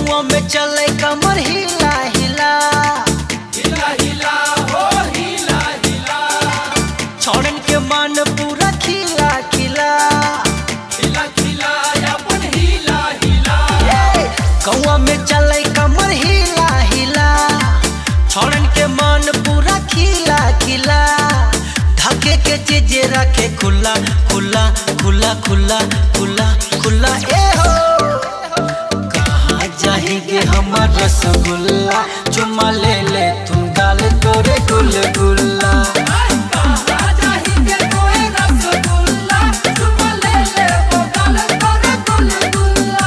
गौआ में चले कमर हिला हिला हिला हिला हो हिला हिला छोड़न के मन पूरा खिला खिला खिला खिला अपन हिला हिला गौआ में चले कमर हिला हिला छोड़न के मन पूरा खिला खिला धके के चीज रखे खुला खुला खुला खुला खुला खुला ए हो कहाँ जाएंगे हमार रसगुल्ला चुमा ले ले तुम गाल तोरे गुल गुल्ला कहाँ जाएंगे कोई रसगुल्ला तुम ले ले वो गाल तोरे गुलगुल्ला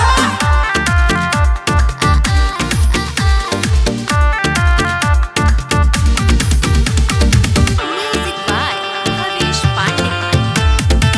Music by Haresh Pandey.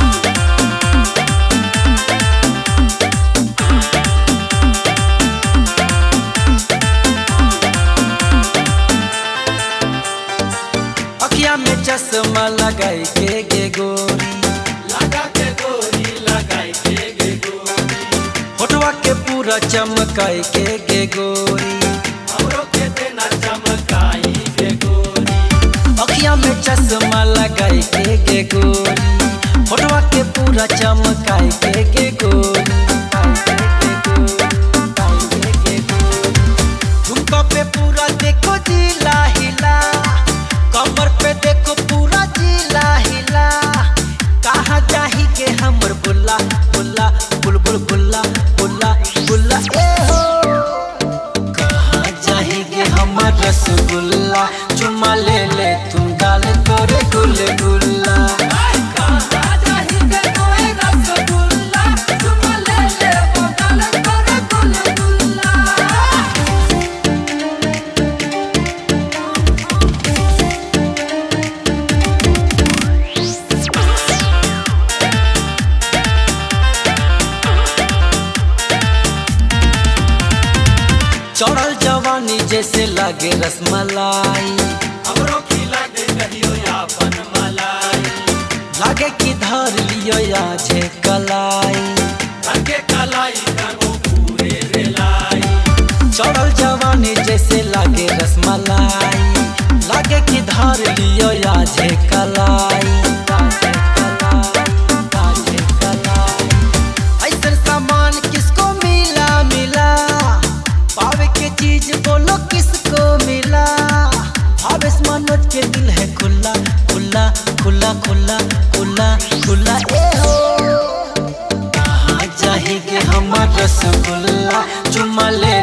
अखिया में चश्मा लगाई के गे गोरी लगा के गोरी लगाई के गे गोरी होठवा के पूरा चमकाई के गे गोरी हमरो के देना चमकाई के गोरी अखिया में चश्मा लगाई के गे गोरी होठवा के पूरा चमकाई के गे गोरी झुमका पे पूरा देखो जिला हिला कमर पे देखो पूरा जिला हिला कहाँ चाही के हमर बुल्ला बुल्ला बुलबुल बुल्ला बुल्ला बुल्ला ए हो कहाँ जाएंगे हमार रसगुल्ला चुमा ले ले तुम गाल तोरे गुल गुल्ला कहाँ जाएंगे कोई रसगुल्ला तुम ले ले वो गाल तोरे गुलगुल्ला चढ़ल जवानी जैसे लागे रसमलाई हमरो खिला दे कहियो अपन मलाई लागे कि धर लियो आजे कलाई रंगे कलाई करो पूरे रेलाई चढ़ल जवानी जैसे लागे रसमलाई लागे कि धर लियो आजे कलाई आजे कलाई, आजे कलाई। ऐसन सामान किसको मिला मिला पावे के चीज बोलो किसको मिला भावेश मनोज के दिल है खुला खुला खुला खुला खुला खुला ए हो कहाँ जाएंगे हमार रसगुल्ला चुमा ले